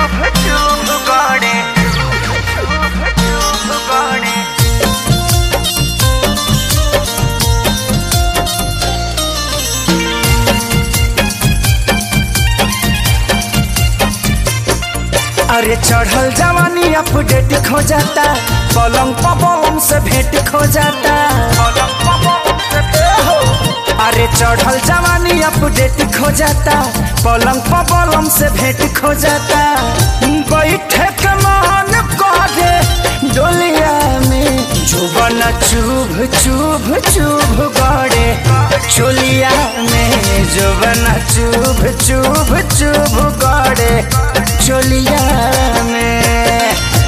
चुभ चुभ गड़े चुभ चुभ गड़े अरे चढ़ल जवानी अपडेट खो जाता पलंग पलंग से भेंट खो जाता अरे चढ़ल जवानी अपडेट खो जाता पलंग पलंग से भेंट खो जाता बैठे के मान करे डोलिया में जुबन चुभ चुभ चुभ गड़े चोलिया में जुबन चुभ चुभ चुभ गड़े चोलिया में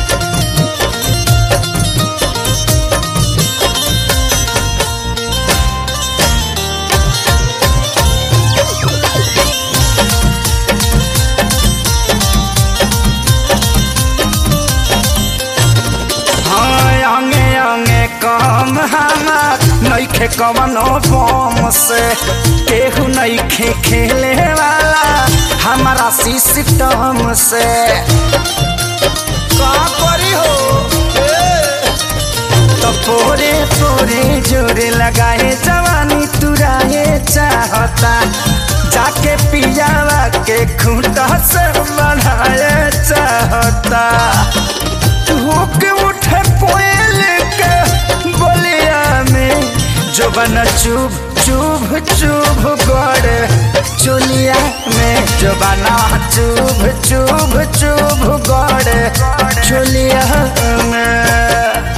हाँ अंगे अंगे कम हमार नईखे कवनो बम से केहू नईखे खेले वाला हमारा सिस्टम से का करी हो तो पोरे पोरे जोरे लगाए जवानी तुराए चाहता जाके पियावा के खूंटा से बढ़ाए चाहता होके उठे कोयल के बोलिया में जो बना चुभ चुभ चुभ गड़े चुलिया में जो बना चुभ चुभ चुभ गड़े चुलिया में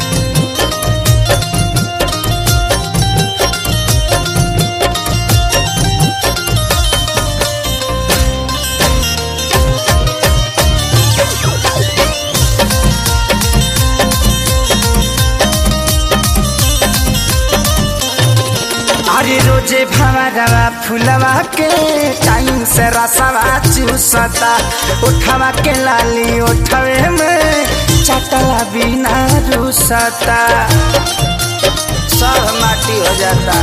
अरे रोजे भवरवा फुलवा के टाइम से रसवा चूसता उठवा के लाली उठवे में चटला बिना रूसता सब माटी हो जाता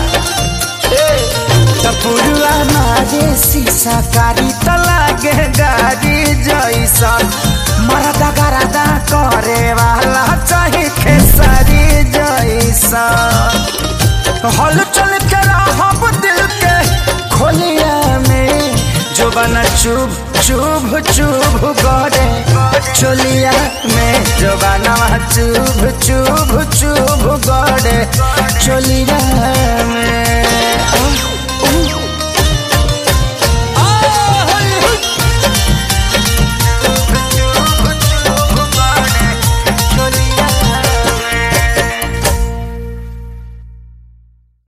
टपुरुआ मारे शीशा कारी त लागे गाड़ी जैसा मरदा गरदा करे वाला चाहे खेसारी जैसा हल चल के रहब दिल के खोलिया में जो बना चुभ चुभ चुभ गड़े चोलिया में जो बना चुभ चुभ चुभ गड़े चोलिया में